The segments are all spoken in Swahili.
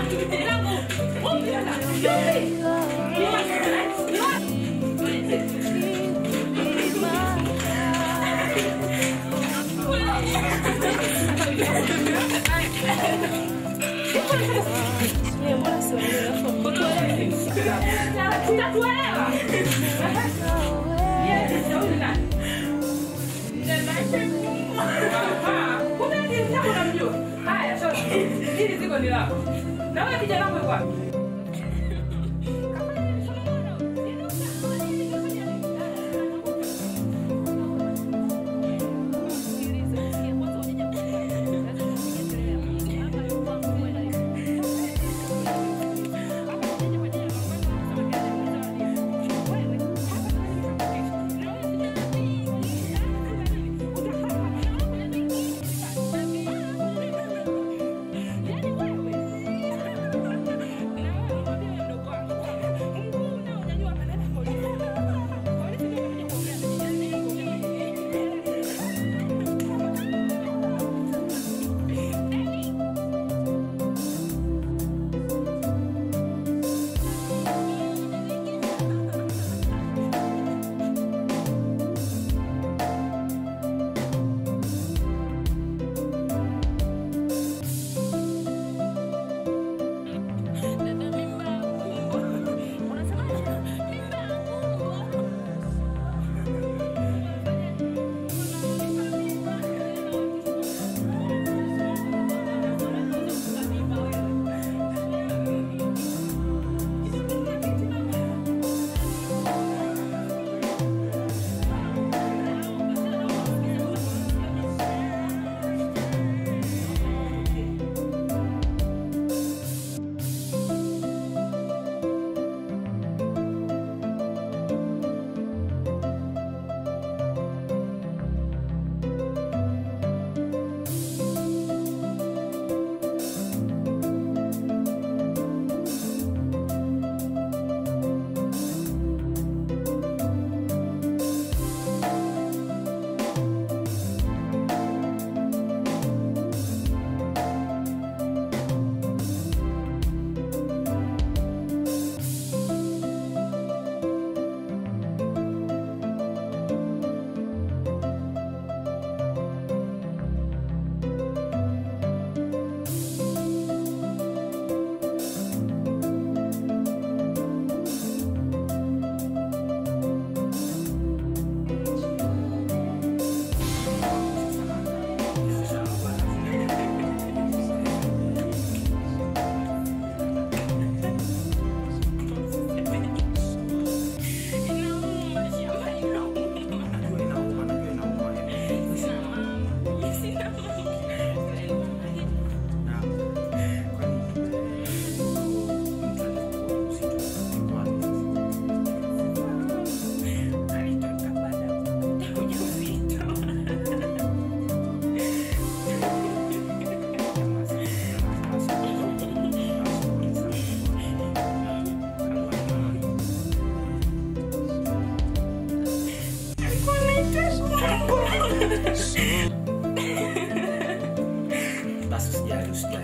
Basi usijali, usijali.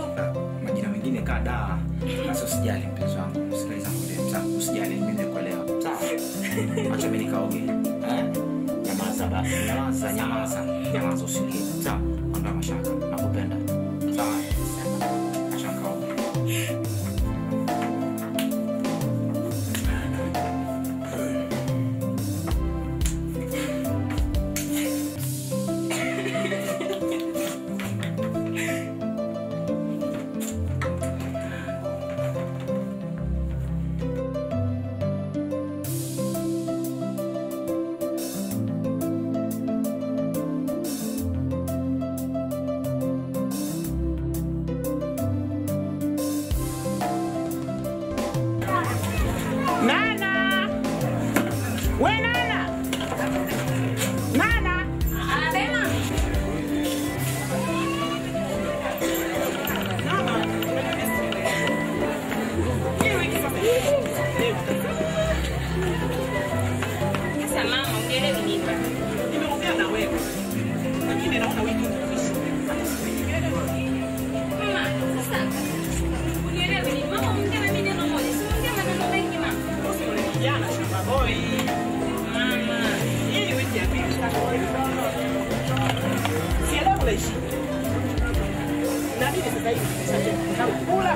Majina mengine kadhaa. Basi usijali mpenzi wangu. Sikiliza ngombe. Sawa, usijali mimi nimekuelewa. Sawa. Acha mimi nikaoge. Eh? Nyamaza ba. Nyamaza, nyamaza. Nyamaza usilie. Sawa. Ondoa mashaka. Nakupenda. Sawa. Acha nikaoge.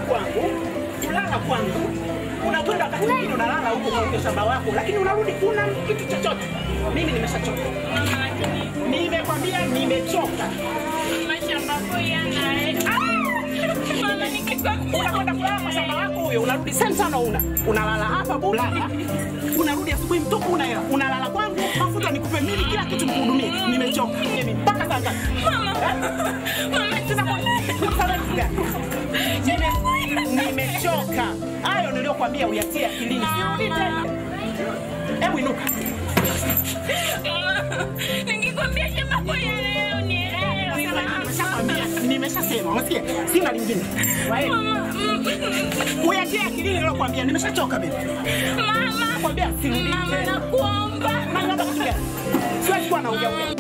kwangu, kulala kwangu, unakwenda wakati mwingine unalala huko kwenye shamba wako, lakini unarudi kuna kitu chochote. Mimi nimeshachoka, Mama, lakini nimekwambia nimechoka. mashamba boy anaye. Ah! Mama, nikikwambia Unakwenda kulala kwa shamba wako huyo, unarudi sana sana, una unalala hapa bulala, unarudi asubuhi mtupu, una hela, unalala kwangu, mafuta nikupe mimi, kila kitu nikuhudumie. Nimechoka mimi mpaka saa ngapi? mama, mama, Sasa kwa- sasa kitu gani? Nime- nimechoka. Hayo niliyokwambia uyatie akilini, sirudi tena. Hebu inuka. mama, nikikwambia shamba boy anaye unielewi mama. Nimeshakwambia, nimeshasema, unasikia? Sina lingine. Wae, Mama, mm, Uyatie akilini niliyokwambia, nimeshachoka mimi. mama, Nakwambia sirudi mama, tena. nakuomba. Naomba kitu gani? Siwezi kuwa naongea ongea.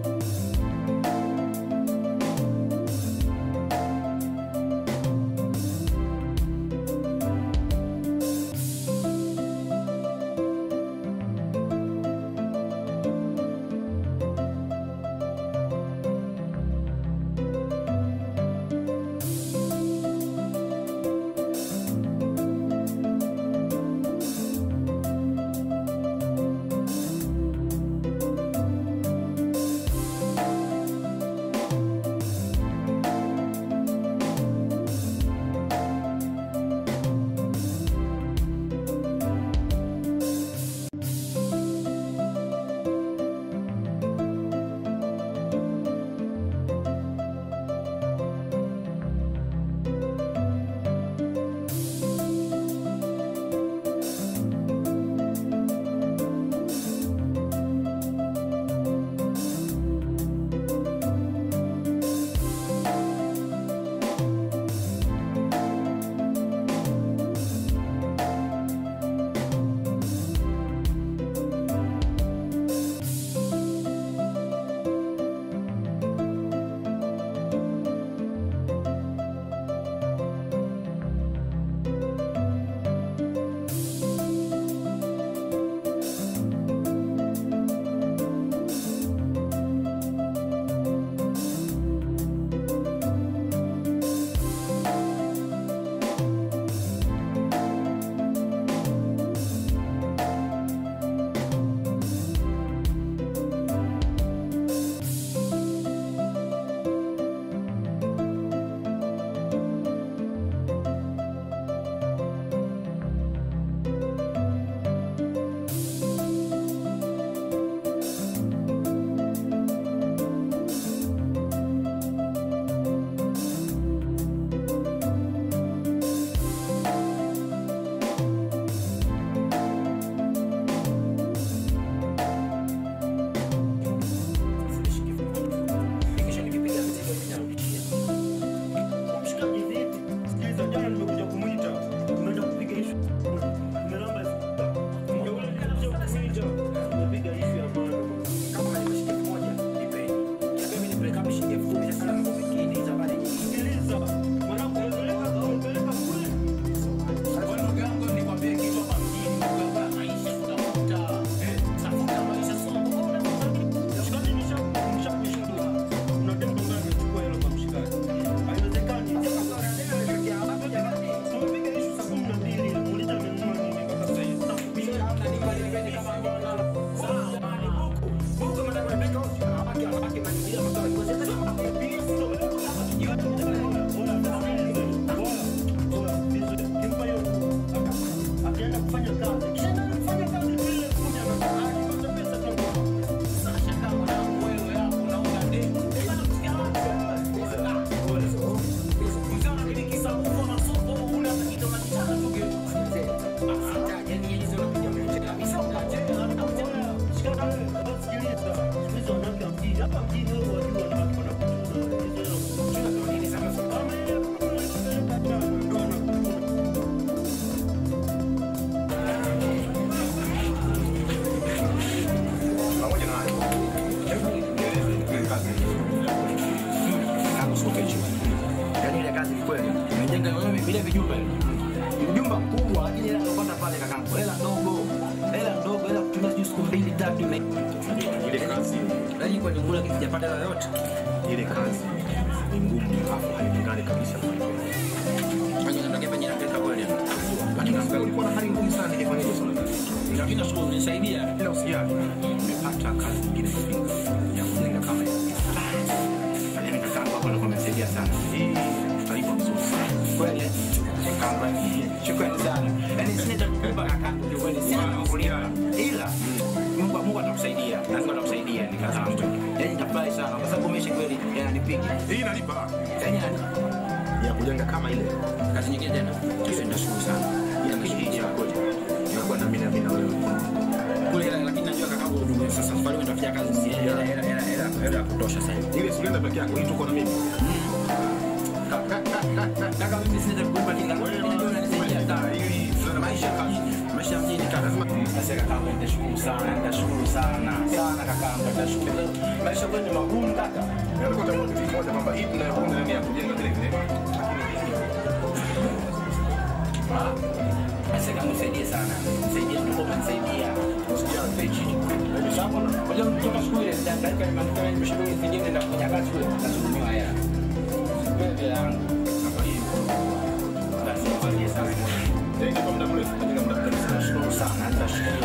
Yaani ile kazi ni kweli. Umejenga wewe vile vijumba. Mjumba mkubwa lakini hela unapata pale kakangu. Hela ndogo. Hela ndogo, hela kutumia sijui siku mbili tatu ime. ile kazi Yaani kwa jumla kijapata hela yote. ile kazi ni ngumu alafu hailingani kabisa Fanya namna Nashukuru sana nikifanyaje swala hili. Lakini nashukuru umenisaidia. Ila usijali. Nimepata kazi nyingine Iringa ya kujenga kama hiyo. Lakini kakaangu hapo alikuwa amesaidia sana. Hii tutalipa vizuri sana. Kweli. Kakaangu yani shukrani sana. Yaani sina cha kukupa kakaangu kwa kweli sina cha kukulipa. Ila Mungu Mungu atakusaidia. Na Mungu atakusaidia ni kakaangu. Yaani nitafurahi sana kwa sababu umesha kweli yananipiga. Hii inalipa. Yaani yani Ya kujenga kama ile. kazi nyingine tena. Kesho nitashukuru sana. Ila hii ya kweli. Nakuwa na mimi na mimi na wewe. Kule lakini najua kakaangu ndio sasa safari nitafanya kazi si hela hela hela hela hela ya kutosha sasa. Ile sienda peke yako, hii tuko na mimi. Kaka mimi sina kukupa kinga. Wewe unajua unanisaidia sana. Maisha kazi. Maisha mjini kaka. Sasa kaka wangu nitashukuru sana, nitashukuru sana. Sana kaka wangu nitashukuru. Maisha kwenu ni magumu kaka. Ndio kwa kitu kimoja kwamba hii tunayoona ni ya kujenga vile vile. Sasa kama nisaidie sana. Nisaidie ndio umenisaidia. Usijali chini. Sababu unajua kutoka shule ndio ndio nimeamka nimeshukuru zingine na kufanya kazi kule. Nasukumiwa hela. Wewe yangu. Kama hiyo. Basi nisaidie sana. Jenga kwa muda mrefu, jenga muda mrefu. Nashukuru sana, nitashukuru.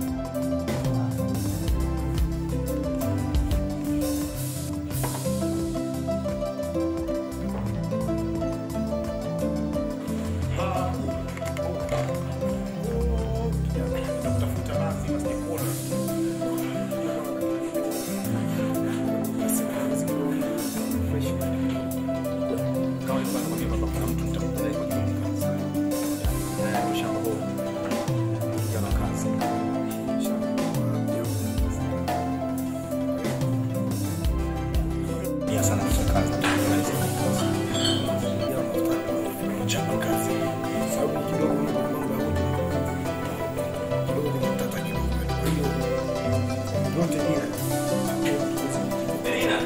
Tafuta basi wasikuona. Kama ilikuwa nakwambia kwamba kuna mtu nitakupeleka kwa ajili ya kazi. Eh, mshamba huu. Jana kazi. Ya sana kwa kazi. Mchapa kazi. Sababu kidogo ni mambo ya huko. Kidogo ni mtata kidogo. Kwa hiyo yote ile. Elina.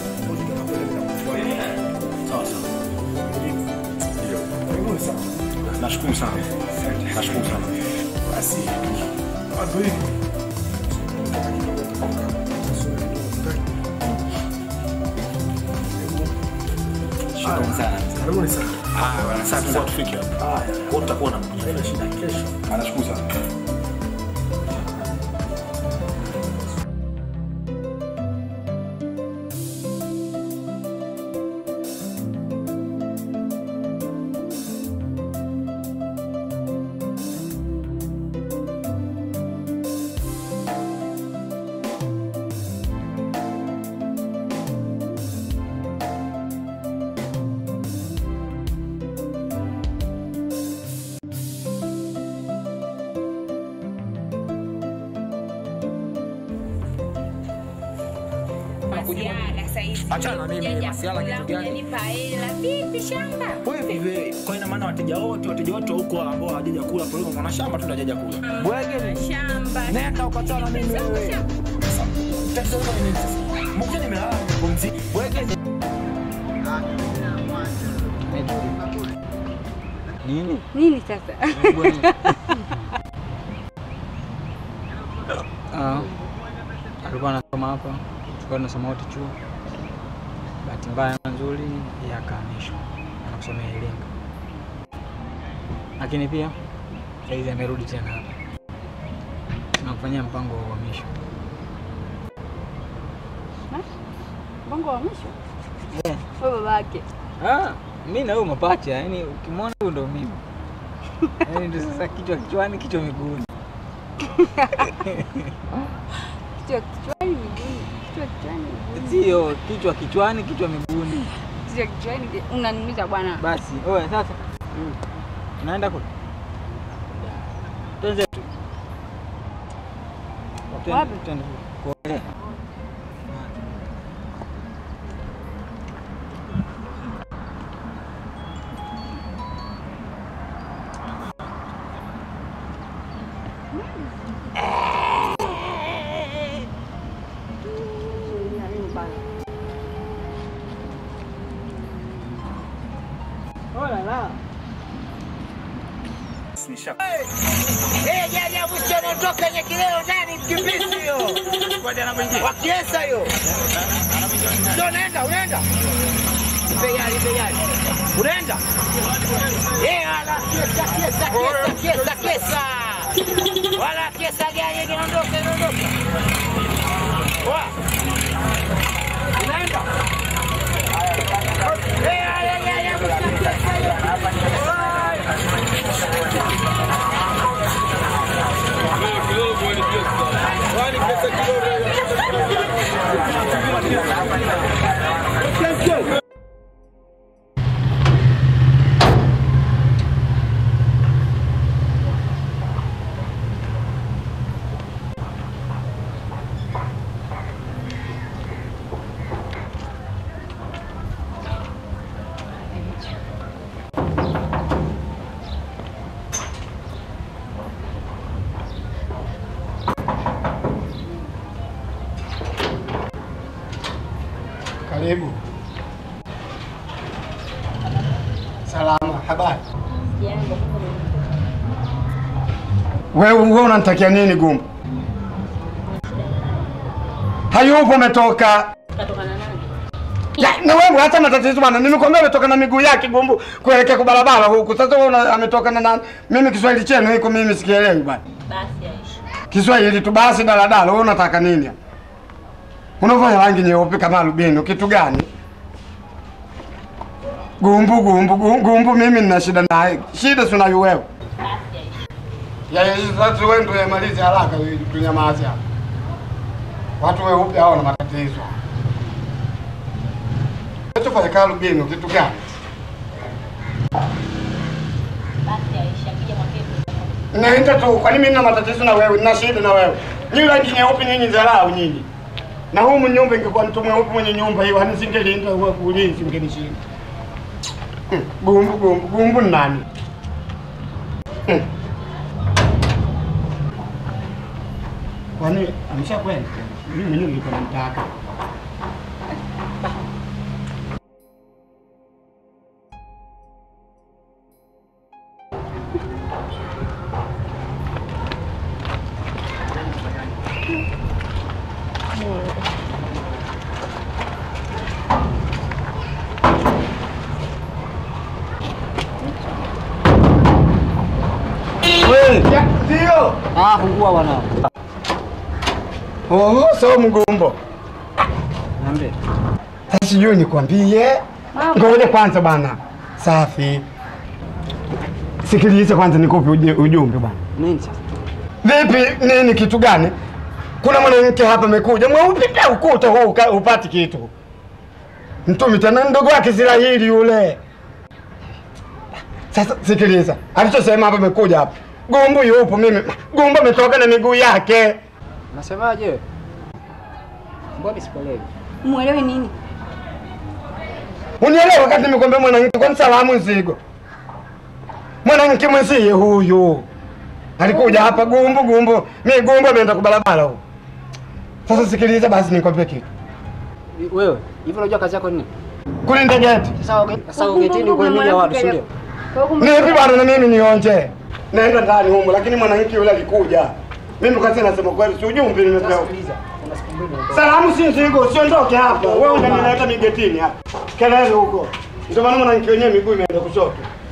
Sawa sawa. Karibuni sana. Nashukuru sana. Nashukuru sana. Basi watu hivi Shukrani sana. Karibuni sana. Ah, bwana, asante sana. tufike hapa. Haya, kwa tutakuwa na mmoja. Haina shida kesho. Anashukuru sana. Masiala saizi. Achana na mimi, Hujaja masiala kula, kitu gani? hujanipa hela. Vipi shamba? Wewe kwa ina maana wateja wote wateja wote huko ambao hawajaja kula kwa hiyo mwana shamba tu ndio hajaja kula. Bwege Shamba. nenda ukachana mimi wewe. Sasa tatizo lako ni nini sasa? Mbona nimelala nimepumzika? Bwege Nini? Nini sasa? Ah, alikuwa anasoma hapa, tulikuwa tunasoma wote chuo. Bahati mbaya na nzuri, yeye akahamishwa anakusomea Iringa, lakini pia saizi amerudi tena hapa, tunakufanyia mpango wa uhamisho. Bongo wa mwisho? Yeah. Wewe babake. Ah, mi na wewe mapacha, yani ukimwona huyu ndo mimi yani ndo sasa kichwa kichwani, kichwa miguuni. Kichwa kichwani miguuni. Kichwa kichwani miguuni. Sio kichwa kichwani, kichwa miguuni. Kichwa kichwani unaniumiza bwana. Basi oya, sasa unaenda kule, twende tu Twende- Wapi? twende kuogelea. Oh la la. Peyali, peyali. Unaenda? Eh, wala kesa, kesa, kesa, kesa, kesa. Wala kesa gani kinaondoka, kinaondoka. Wa. Unaenda? Eh, ya, ya, ya, ya, Karibu. Salama, habari? Wewe wewe unanitakia nini Gumbo? Hayupo umetoka. Ya, na wewe hata matatizo bwana. Nimekwambia umetoka na miguu yake Gumbo kuelekea kwa barabara huku. Sasa wewe una- ametoka na nani? Mimi Kiswahili chenu hiko mimi sikielewi bwana. Basi Aisha. Kiswahili tu basi daladala. Wewe unataka nini? Unavaa rangi nyeupe kama albino, kitu gani? Gumbu gumbu gumbu, gumbu mimi nina shida naye. Shida si unayo wewe. Basi Aisha. Ya ya sasa wewe ndio yamalize haraka ili tunyamaze hapa. Watu weupe hao na matatizo. Tufanye kama albino, kitu gani? Basi Aisha. Kija mwambie Naenda tu, kwani mimi nina matatizo na wewe, nina shida na wewe. Nyinyi rangi nyeupe nyinyi dharau nyinyi. Na humu nyumba ingekuwa mtu mweupe mwenye nyumba hiyo, hani singelinda huwa kulinzi mngenishinda. Hmm, Gumbu gumbu gumbu ni nani? Hmm. Kwani ameshakwenda? Mimi mwenyewe nilikuwa namtaka. Ya, Ndio. Ah, fungua bwana. Oh, so mgumbo. Niambie. Sasa sijui nikwambie. Ngoja kwanza bana. Safi. Sikiliza kwanza nikupe uje- ujumbe bana. Nini sasa? Vipi nini kitu gani? Kuna mwanamke hapa amekuja mweupe pia ukuta huu uka- upati kitu. Mtumi tena ndogo wake Israeli yule. Sasa sikiliza. Alichosema hapa amekuja hapa. Gumbu yupo mimi. Gumbu ametoka na miguu yake. Nasemaje? Mbona sikuelewi? Mwelewe nini? Unielewa wakati nimekwambia mwanamke kwa salamu nzigo. Mwanamke mwenzie huyu. Alikuja hapa gumbu gumbu. Mimi gumbu ameenda kwa barabara huko. Sasa sikiliza basi nikwambie kitu. Wewe, hivi unajua kazi yako ni nini? Kulinda geti. Sasa uge- sasa ugetini uko mili ya watu, si ndio? Nipi bwana na mimi nionje. Naenda ndani humo lakini mwanamke yule alikuja. Mimi kazi nasema kweli si ujumbe nimepewa. Sikiliza. Kuna siku mbili ndio. Salamu si nzigo, usiondoke hapa. Wewe unanileta migetini hapa. Kelele huko. Ndio maana mwanamke wenyewe miguu imeenda kushoto.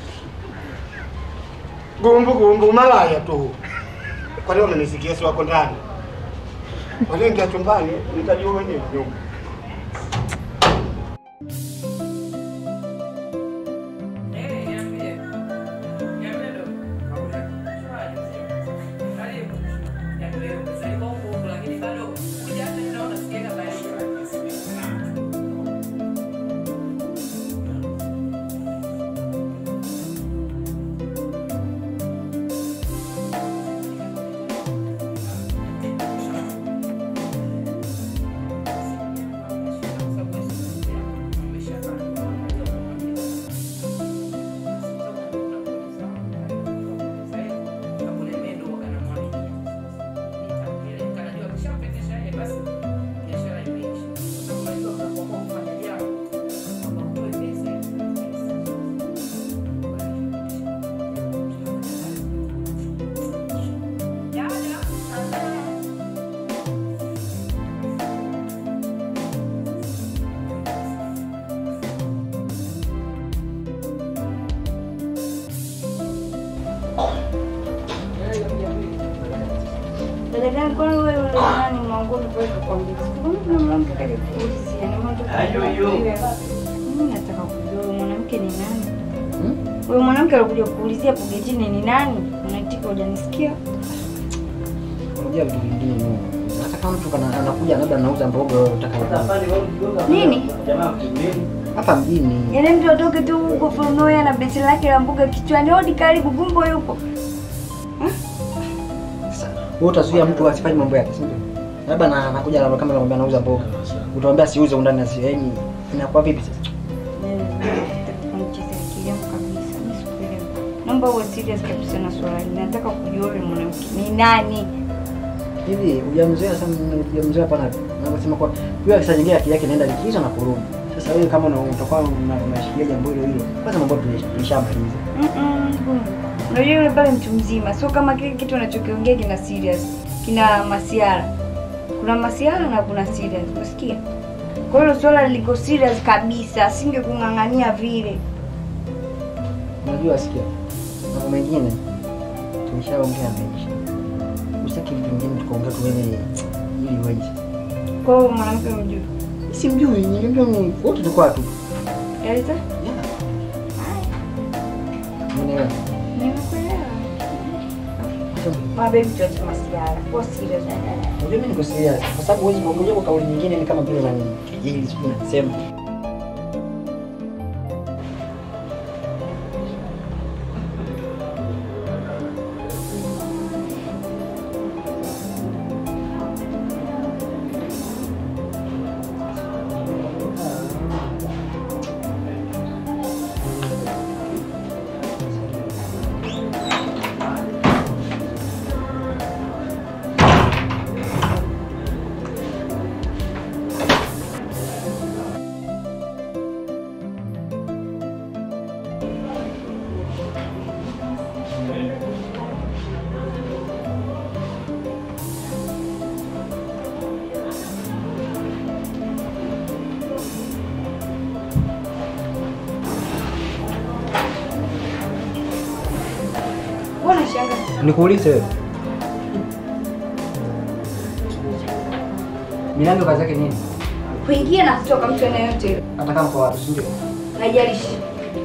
Gumbu gumbu malaya tu. Kwa nini unanisikia si wako ndani? Walingia chumbani nitajua wenyewe nyumba. Dada yangu, kwani wewe yule nani mwangoni kwa hiyo kwambia? Mbona kuna mwanamke kaja kuulizia na mambo Mimi nataka kujua huyo mwanamke ni nani? Huyo mwanamke alikuja kuulizia hapo getini ni nani? Unaitika hujanisikia? Unajua vitu vingine Mungu. Hata kama mtu kana anakuja labda anauza mboga wewe unataka Nini? hapa mjini. Yaani mtu atoke tu huko from nowhere na besi lake la mboga kichwani, hodi karibu, gumbo yupo. Sasa wewe utazuia mtu asifanye mambo yake, si ndio? Labda na anakuja labda kama anamwambia anauza mboga. Utamwambia siuze undani na si yaani inakuwa vipi sasa? Nicheze akili yangu kabisa, mimi sikuelewi. Naomba uwe serious kabisa na swala hili. Nataka kujua yule mwanamke ni nani. Hivi hujamzoea sana hujamzoea pana navyosema kwa yule akisa nyingine akili yake inaenda likizo na kurudi. Sasa wewe kama una- utakuwa una- unashikilia jambo hilo hilo, kwanza mambo tulish- tulishamaliza. Mm-mm, ngumu. Unajua yule pale mtu mzima, sio kama kile kitu anachokiongea kina serious, kina masiara. Kuna masiara na kuna serious, unasikia? Kwa hiyo swala liko serious kabisa, asingekung'ang'ania vile. Unajua sikia. Mambo mengine tulishaongea mengi. Usitaki vitu vingine tukaongea tuone ili weje. Kwa hiyo mwanamke mjui. Simjui, nilijua ni wote tulikuwa tu. Eleza? Umeelewa? Nimekuelewa. Mabebi tuache masiara. Kwa serious. Unajua mimi niko serious kwa sababu huwezi kuongea kwa kauli nyingine ni kama vile nani kejeli sijui nasema. Mbona shangaa? Nikuulize wewe. Milango kazi yake nini? Kuingia na kutoka mtu aina yote ile. Hata kama kwa watu, si ndio? Haijalishi.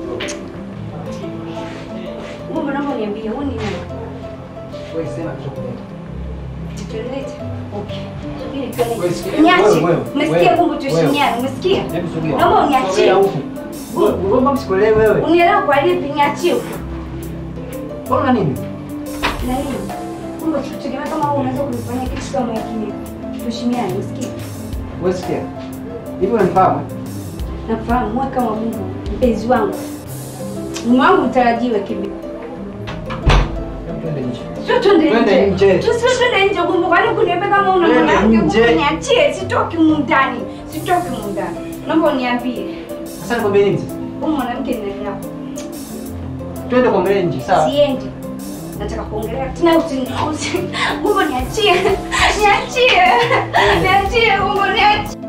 Mungu naomba niambie, wewe ni nani? Wewe sema kitu kwa Tutelete. Okay. Subiri tuone. Wewe sikia- Niache. wewe, wewe, Umesikia wewe, Mungu wewe. tuheshimiane, umesikia? Hebu subiri. Naomba uniachie. Sogea huku. Wewe, wewe mbona sikuelewi wewe? Unielewa kwa lipi niachie? Mbona nini? Na nini? Mungu tutegemea kama wewe unaweza kunifanyia kitu kama hiki. Tuheshimiane, umesikia? Wewe sikia. Hivi unanifahamu? Nafahamu wewe kama Mungu mpenzi wangu. Mume wangu mtarajiwe kibi. Hebu twende nje. Sio twende Twende nje. nje. Tu sio twende nje Mungu. Kwani kuniambia kama una Twende mwanamke nje. Mungu niachie, sitoki humu ndani. Sitoki humu ndani. Naomba uniambie. Sasa nikwambie nini sasa? Huyu mwanamke ni nani yako? Twende kwa mbele nje, sawa? Siendi. Nataka kuongelea tena usi usi. Mungu niachie. Niachie. Niachie Mungu niachie.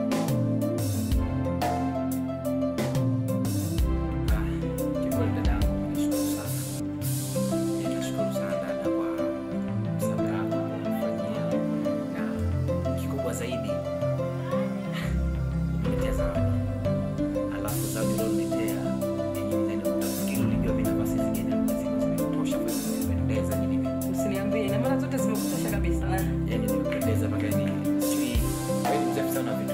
Kikweli dadangu, nashukuru sana. Nashukuru sana dada kwa msaada wako uliofanyia, na kikubwa zaidi umeniletea zawadi. Alafu zawadi ulioniletea yenye mzani utafikiri ulijua mimi nafasi zingine lazima zimetosha kwa sababu nimependeza nini hivi. Usiniambie, ina maana zote zimekutosha kabisa. Yaani nimependeza mpaka ni sijui wewe ni mzee sana vile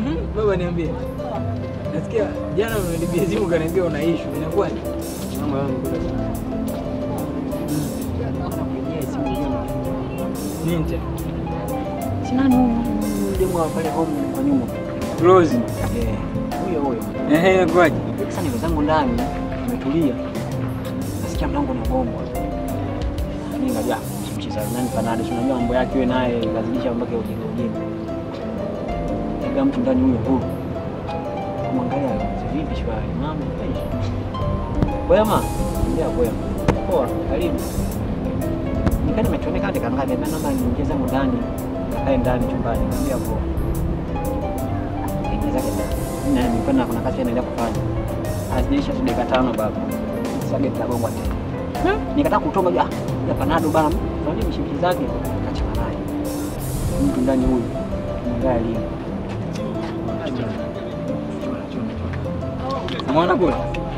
Mhm, baba niambie. Nasikia jana umenipigia simu kaniambia una issue. Inakuwaje? Mambo yangu kule sana. Nakupigia simu hiyo. Nini tena? Sina nini demu wa pale home kwa nyuma. Rose. Eh, huyo huyo. Ehe, inakuwaje? Sasa niko zangu ndani, nimetulia. Nasikia mlango unagongwa. Mimi ngaja mcheza nani panado, si unajua mambo yake wewe naye lazidisha mambo yake ujinga ujinga. Ega mtu ndani huyo huyo. Kumwangalia vipi shwari, mama aishi. Kwema? Ndio kwema. Poa, karibu. Nikani nimetoneka hadi kangaje, mimi naomba niingie zangu ndani. Kae ndani chumbani, ndio poa. Kaingia zake ndani. Na nilikuwa kuna kazi naendelea kufanya. Hazijaisha tu dakika tano baba. Sasa geti lagongwa tena. Nikataka kutoka ja, ya panado bana. Fanya mishiki zake kachana naye. Mtu ndani huyu. Mwangalia lini. Umeona kule?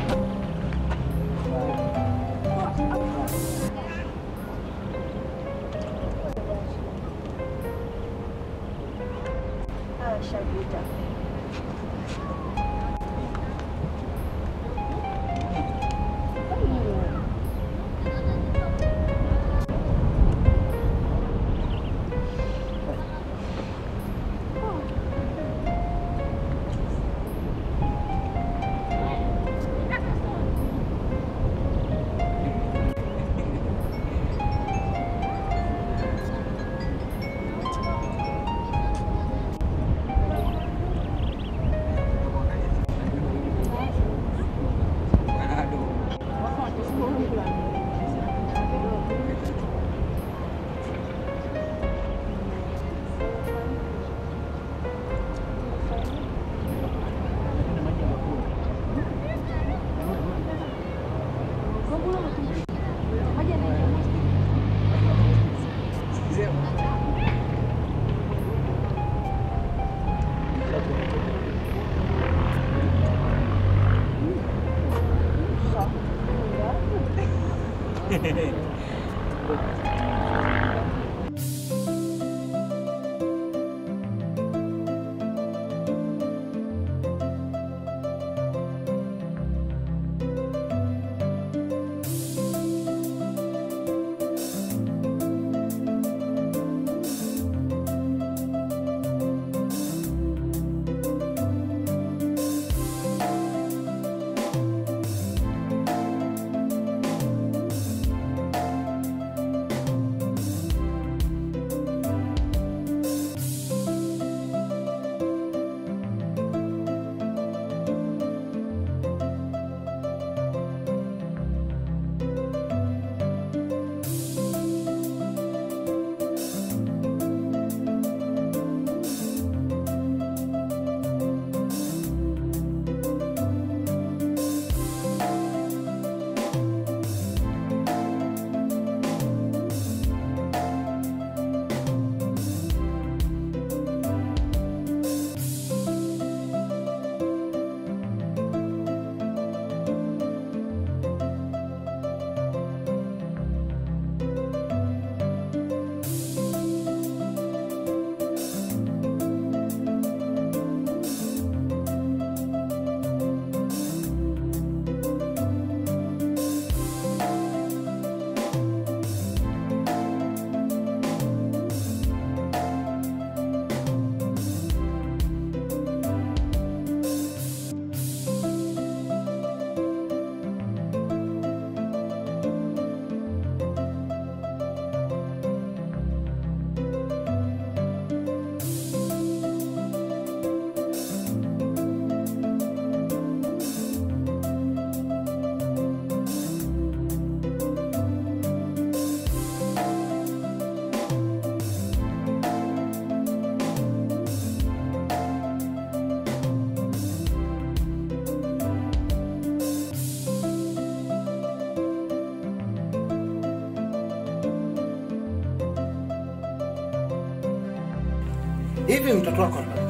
Hivi mtoto wako ana-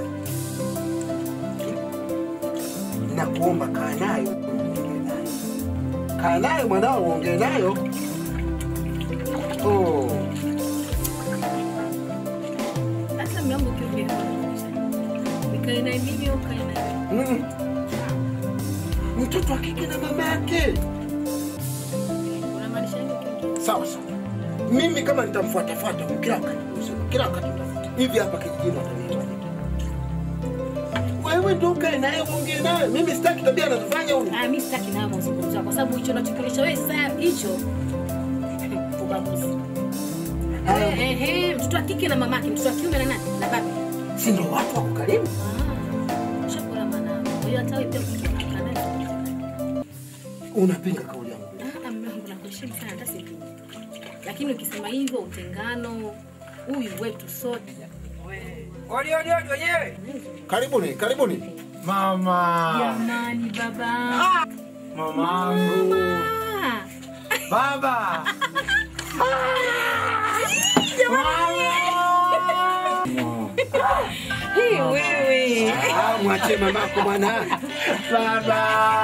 nakuomba kaa nayo uongee nayo, kaa nayo mwanao uongee nayo. Oh, Sasa mlango ukiongea Nikae naye mimi au ukae naye? Mm. Mtoto wa kike na mama yake. Unamaanisha nini kingine? Sawa sawa. Mimi kama nitamfuatafuata kila wakati, kila wakati nitafuata. hivi hapa kijijini wataniita. Wewe ndio ukae naye uongee naye. Mimi sitaki tabia anazofanya huyu. Ah, mimi sitaki nayo mazungumzo yako, kwa sababu hicho unachokionyesha wewe sasa hicho ubaguzi. Eh, eh, eh, mtoto wa kike na mamake, mtoto wa kiume na nani? Na baba. Si ndio watu wako karibu? Ah, shakula manao. Kwa hiyo hata wewe pia ukitoka naye. Unapinga kauli yangu. Ah, mume wangu nakuheshimu sana hata sijui. Lakini ukisema hivyo utengano huyu wetu sote. Odi odi odi wenyewe. Karibuni, karibuni. Mama. Jamani baba. Mamangu. Ah. Baba. Hii wewe. Ah, mwachie mamako bwana. Baba.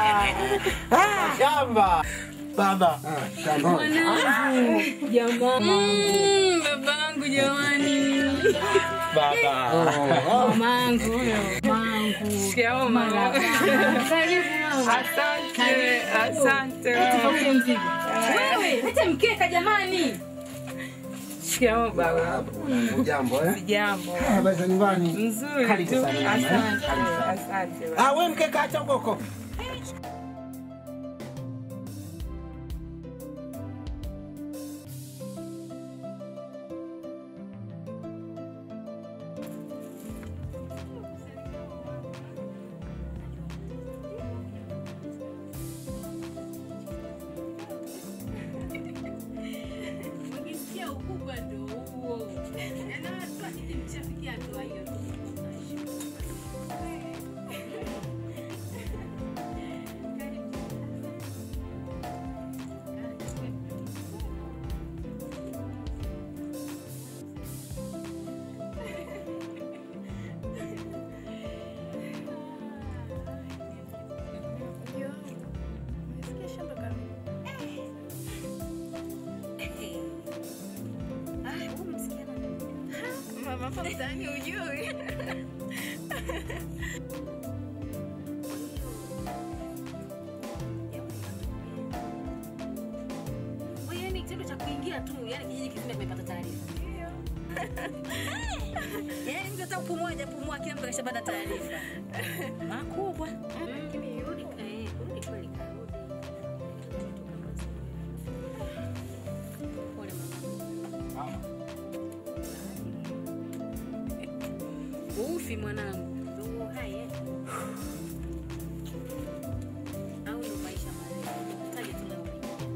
Shamba. Baba. Ah, shamba. Mwanangu. Jamani. Babangu jamani. Baba. Mamangu huyo. Mamangu. Shikamoo mama. Karibu mama. Asante, asante. Tupokee mzigo. Wewe, leta mkeka jamani. Shikamoo baba. Jambo eh? Jambo. Habari za nyumbani? Nzuri Karibu tu. sana mama, eh? Asante. Karibu sana. Asante. baba. Ah, wewe mkeka acha huko huko. Ukisikia ukubwa ndo huo. Yaani watu wakijimchafikia hatua hiyo tu. Mama hapa mtaani hujui. Kwa hiyo yani kitendo cha kuingia tu, yani kijiji kizima kimepata taarifa. Yaani mtu hata kupumua hajapumua, kila mtu kashapata taarifa. Makubwa. Lakini rudi eh, kurudi kweli karudi. Pole mama. Ufi mwanangu. Ndio haya. Au ndio maisha marefu. Taje tu leo.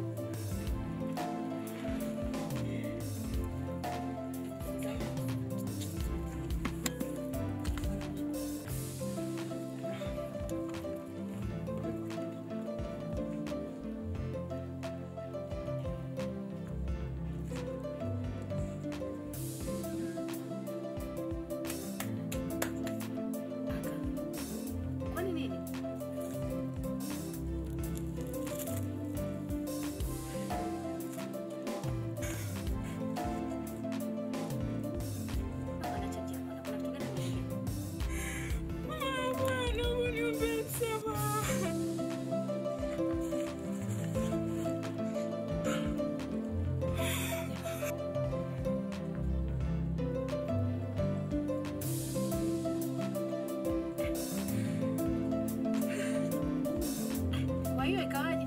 Kwani nini? Kwa hiyo ikawaje?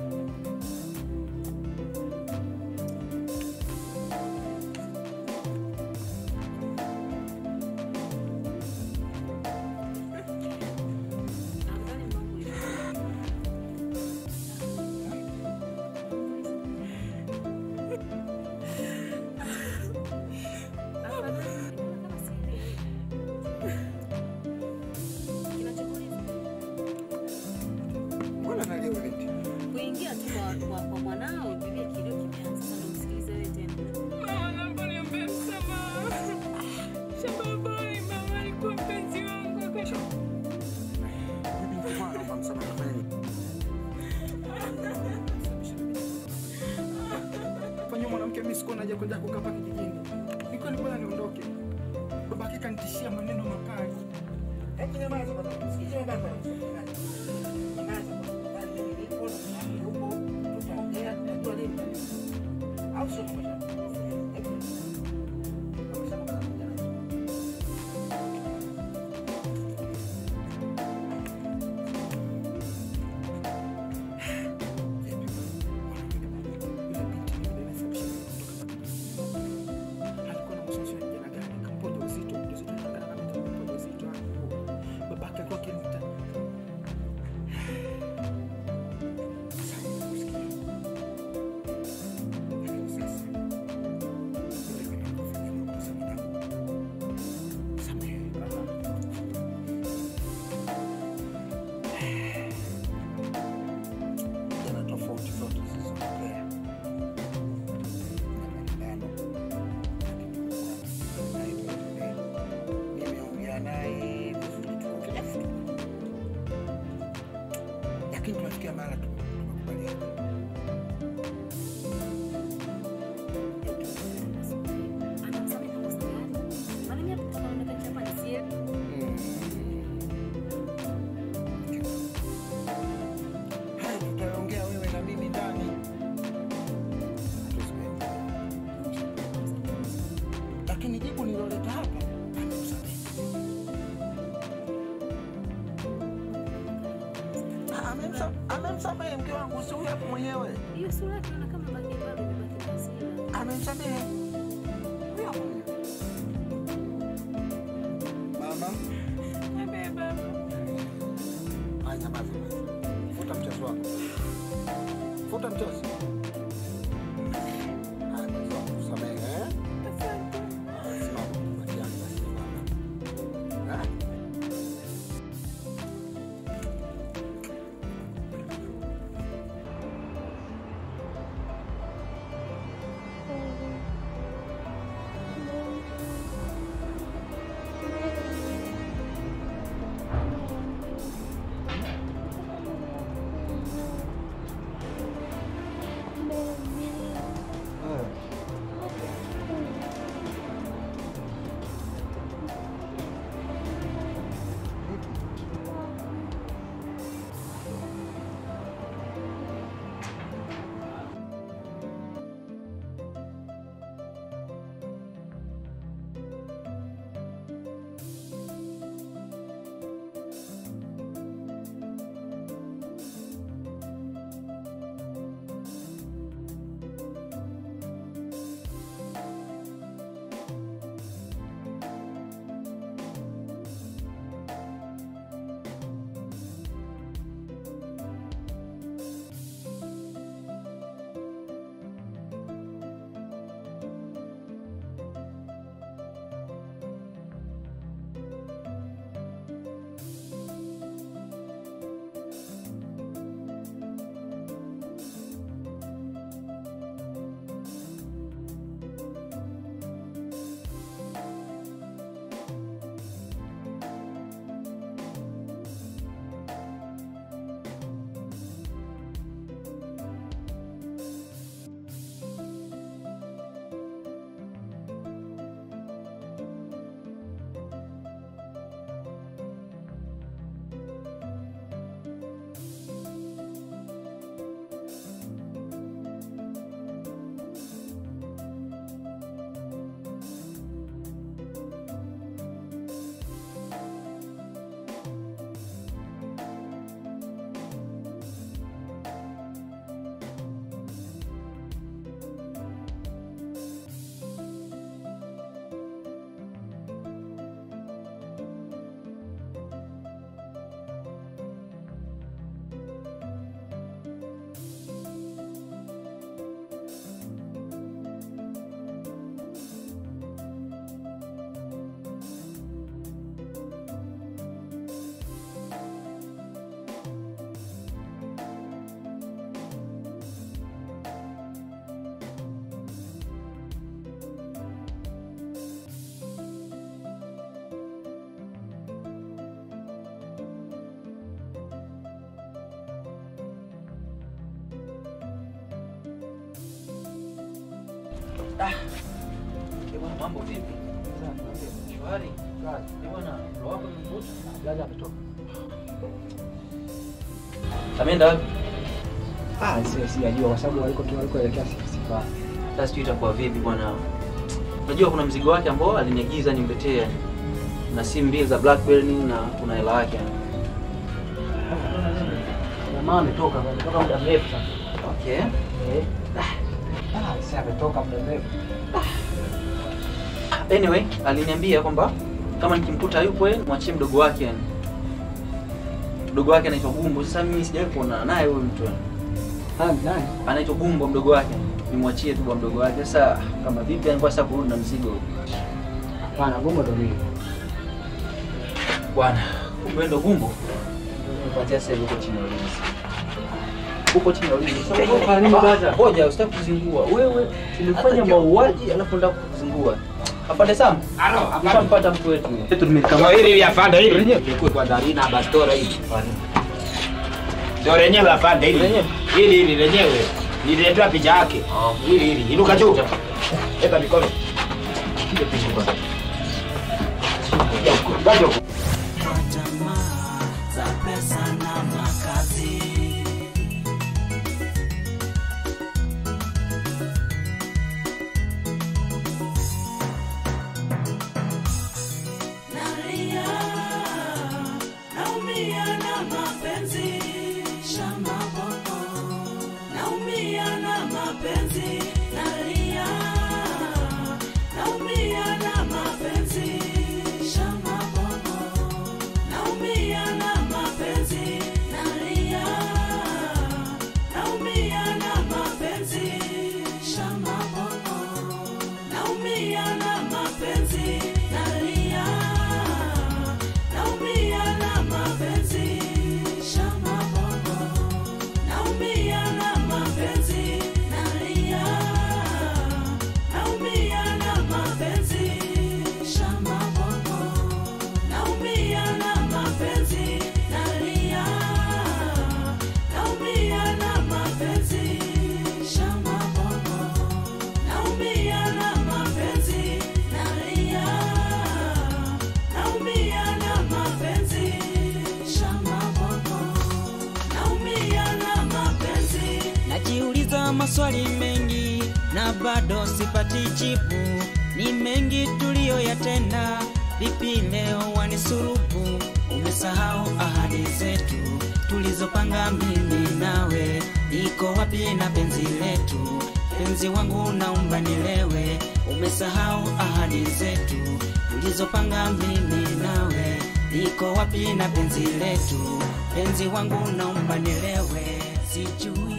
Mbona nalia binti? kuingia tu kwa, kwa, kwa mwanao bibi kilio kimeanza sasa ndo msikilize wewe tena Mama naomba niombe msamaha. Shamba boy, mama alikuwa mpenzi wangu wakati Bibi mkubwa naomba msamaha nafanya nini? Fanya mwanamke mimi sikuwa naja kwenda kukaa hapa kijijini. Nilikuwa ni bora niondoke. Baba yake kanitishia maneno makali. nyamaza bwana. Sikiza baba. Nyamaza bwana. Bali mimi nipo na mimi huko. Tutaongea tutajua lini. Au sio kwa babake alikuwa akiniita jana tofauti zote zilizotokea nimeongea naye vizuri tu kila siku lakini tunafikia mara tu tunakubaliana haya tutaongea wewe na mimi ndani Hatuwezi kuongea. lakini jibu niloleta hapa amemsamehe Ah, amemsa- amemsamehe mke wangu si huyu hapo mwenyewe Hiyo sura yake inaona kama baki bado imebaki na hasira. amemsamehe huyu hapo mwenyewe mama Haya, nyamaza basi. futa mchezo wako futa mchezo Haya, mchezo wako, samehe, eh? Haya, simama, bakia, basi, simama. Eh? Bwana, mambo vipi? Shwari. Ni bwana, roho wako imemvuta? Blaza ametoka. Ameenda wapi? Ah, si sijajua kwa sababu waliko tu walikoelekea sifa. Sasa sijui itakuwa vipi bwana. Unajua kuna mzigo wake ambao aliniagiza nimletee na simu mbili za Blackberry na kuna hela yake. Jamaa ametoka, ametoka muda mrefu sasa. Okay. Eh. Ah, sasa ametoka muda mrefu. Anyway, aliniambia kwamba kama nikimkuta yupo yeye mwachie mdogo wake yani. Mdogo wake anaitwa Gumbo. Sasa mimi sijawahi kuonana naye huyo mtu. yani. Ah, nani? Anaitwa Gumbo mdogo wake. Nimwachie tu kwa mdogo wake. Sasa kama vipi alikuwa sasa kurudi na mzigo. Hapana, Gumbo ndo mimi. Bwana, kumbe ndo Gumbo. Nipatia sasa hivi huko chini ya ulinzi. Huko chini ya ulinzi. Sasa Eh, kwa nini brother? Ngoja, usitaki kuzingua. Wewe umefanya mauaji alafu unataka kuzingua. Afande Sam. Alo, Ushampata mtu wetu. Yetu Kama hili hili afande hili. Nikuwe kwa dharina bastora hili. Ndio lenyewe afande hili. Lenyewe? Hili hili lenyewe. Nililetea picha yake. Hili hili. Inuka juu. Eka mikono. Piga picha kwanza. Ngoja huko. za pesa na makazi. Nalia, naumia na mapenzi, shamba boko. Naumia na mapenzi, nalia, naumia na mapenzi, shamba boko. Naumia na mapenzi, nalia. Naumia na mapenzi, shamba boko. Naumia na mapenzi, nalia. Naumia na mapenzi, shamba boko. Naumia na mapenzi, nalia. Naumia na mapenzi, shamba boko. Naumia na mapenzi, nalia. Naumia na mapenzi, shamba boko. Naumia na mapenzi, nalia. Naumia na mapenzi, shamba boko. Naumia na mapenzi. Najiuliza maswali mengi na bado sipati jibu. Ni mengi tuliyoyatenda, vipi leo wanisurubu? Umesahau ahadi zetu tulizopanga mimi nawe, iko wapi na penzi letu? Penzi wangu naomba nilewe, umesahau ahadi zetu tulizopanga mimi nawe, iko wapi na penzi letu? Penzi wangu naomba nilewe, sijui